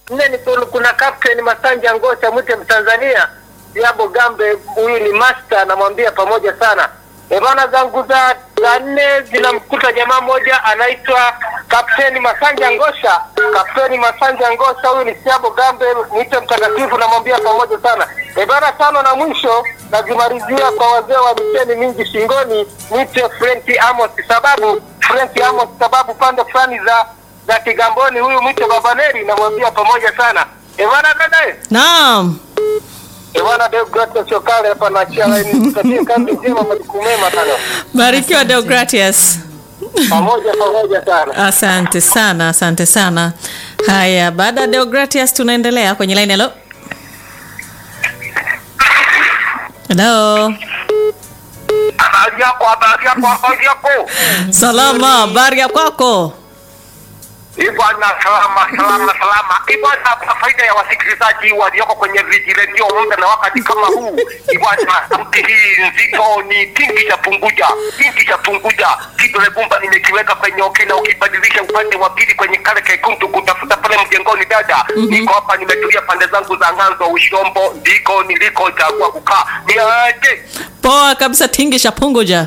nne ni kuna- kuna Captain Masanja Ngosha mwite Mtanzania Diabo Gambe, huyu ni master, namwambia pamoja sana. E bana, zangu za za nne zinamkuta jamaa mmoja anaitwa Kapteni Masanja Ngosha. Kapteni Masanja Ngosha, huyu ni Siabo Gambe, mwite mtakatifu, namwambia pamoja sana. E bana, tano na mwisho nazimalizia kwa wazee wa miteni mingi shingoni, mwite Frank Amos, sababu Frank Amos, sababu pande fulani za za Kigamboni, huyu mwite Babaneri, namwambia pamoja sana. E bana, dada Naam. e bana, Deogratias Chokale hapa naachia laini, tutakie kazi njema, majukumu mema sana, Barikiwa Deogratias. pamoja pamoja sana. Asante sana, asante sana. Haya, baada ya Deogratias tunaendelea kwenye line. Hello. Hello. Habari yako, habari yako, habari yako. Salama, habari ya kwako? Bwana, salama salama salama. Bwana, kwa faida ya wasikilizaji walioko kwenye vijiredio muda na wakati kama huu, bwana, sauti hii nzito ni kingi cha punguja, kingi cha punguja. Kidole gumba nimekiweka kwenye oke na ukibadilisha upande wa pili kwenye kale kekundu kutafuta pale mjengoni, dada, niko hapa nimetulia pande zangu za ng'anzo Ushombo, ndiko niliko chagua kukaa. Niaje? Poa kabisa, tingisha punguja.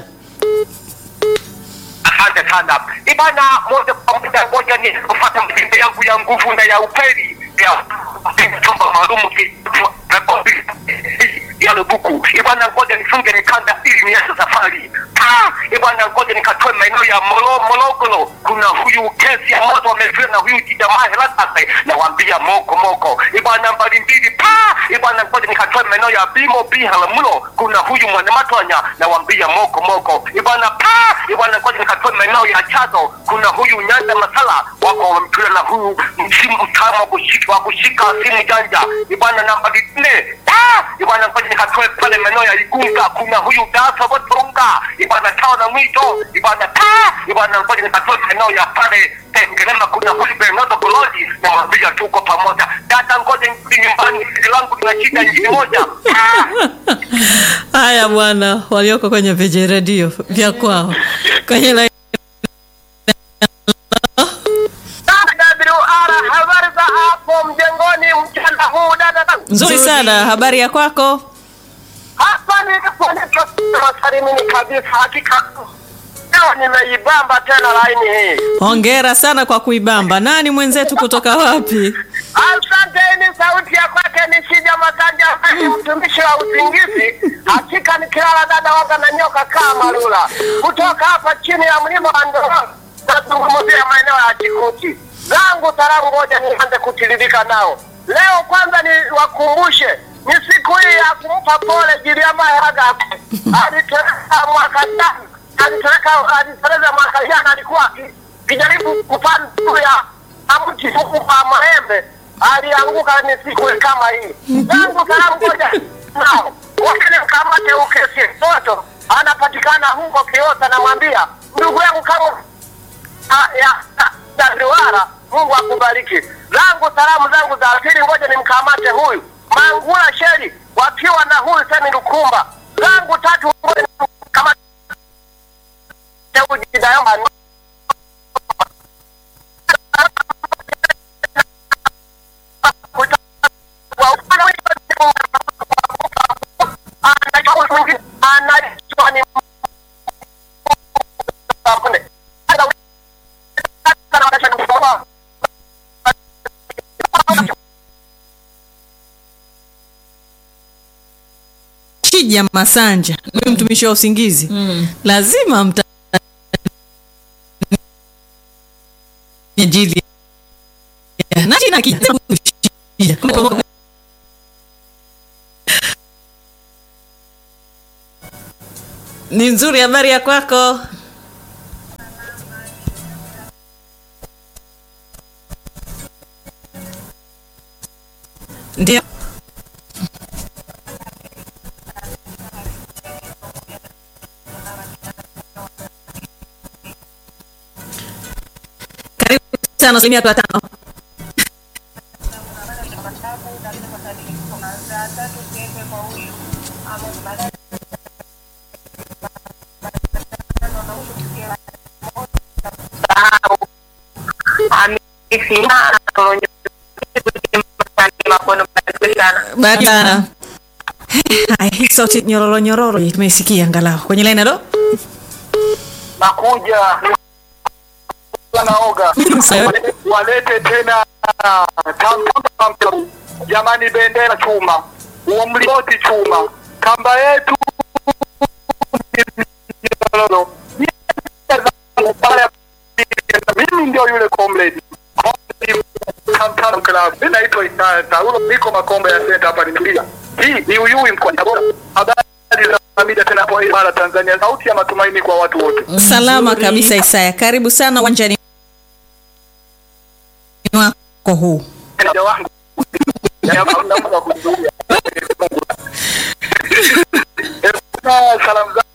Asante sana ibana, moja kwa moja, ngoja ni kufuata mtindo yangu ya nguvu na ya upeli ya chumba maalum ki- rekodi yale buku ibana, ngoja nifunge mikanda ili nianze safari. Ah, ibana, ngoja nikatoe maeneo ya Molo Morogoro. Kuna huyu kesi ya moto wamezuia na huyu kijamaa Helatase, nawambia moko moko ibana, nambari mbili pa ibana, ngoja nikatoe maeneo ya Bimo Biharamulo. Kuna huyu mwanamatwanya nawambia moko moko ibana pa ibana, ngoja nikatoe maeneo ya Chazo. Kuna huyu Nyanda Masala wako wamepila na huyu msimu mtamu wa kushika wa kushika simu janja ibana, nambari nne pa ibana, ngoja nikatoe pale maeneo ya Igunga. Kuna huyu Dasa Botonga ibana, tao na mwito ibana pa ibana, ngoja nikatoe maeneo ya pale Tengerema. Kuna huyu Bernardo Kolodi nawambia tuko pamoja. Dada, ngoja nirudi nyumbani, sisi langu lina shida nyingine moja Ah! Haya bwana, walioko kwenye viji redio vya kwao kwenye line. WR, habari za hapo mjengoni mchana huu dada zangu? Nzuri sana, habari ya kwako? Hapa niliposalimini kabisa, hakika leo nimeibamba tena laini hii. Hongera sana kwa kuibamba. Nani mwenzetu kutoka wapi? Asante, ni sauti ya kwake ni Shija Masanja, ni mtumishi wa usingizi. Hakika nikilala dada waga na nyoka kama lula. Kutoka hapa chini ya mlima wa Ndororo, nazungumzia maeneo ya Chikuti. Zangu salamu ngoja nianze kutiririka nao. Leo kwanza ni wakumbushe ni siku hii ya kumpa pole Giriama Heraga. Aliteleka mwaka jana, aliteleka aliteleza mwaka jana, alikuwa aki- akijaribu kupanda juu ya mti huku kwa maembe alianguka ni siku kama hii. Zangu salamu ngoja nao wakene mkamate ukesi mtoto anapatikana huko Kiota, namwambia ndugu yangu kama Ah, ya ya Liwara, Mungu akubariki. Zangu salamu zangu za pili, ngoja nimkamate huyu Mangula Sheri wakiwa na huyu Semi Lukumba. Zangu tatu, ngoja nimkamate huyu Jidayomba. Anaitwa ni Shija Masanja, huyu mtumishi wa usingizi lazima mta ajili na jina kijana Shija. Ni nzuri, habari ya kwako? Ndio. Karibu sana asilimia watu watano. amesimama sana. Bahati sana. Haya, hii sauti nyororo nyororo hii tumeisikia angalau kwenye line halo. Nakuja naoga Sawa. walete tena tam- jamani, bendera chuma, huo mlingoti chuma, kamba yetu nyororo. mimi ndio yule comrade Kamtano Club. Mimi naitwa Isaya Saulo, niko Makombe ya Center hapa nimetulia. Hii ni Uyui mkoa wa Tabora. Habari za mida tena hapo Mara Tanzania, sauti ya matumaini kwa watu wote. Salama kabisa Isaya, karibu sana uwanjani wako huu. Mja wangu. Ya mambo ya kuzuia. Eh, Salamu zangu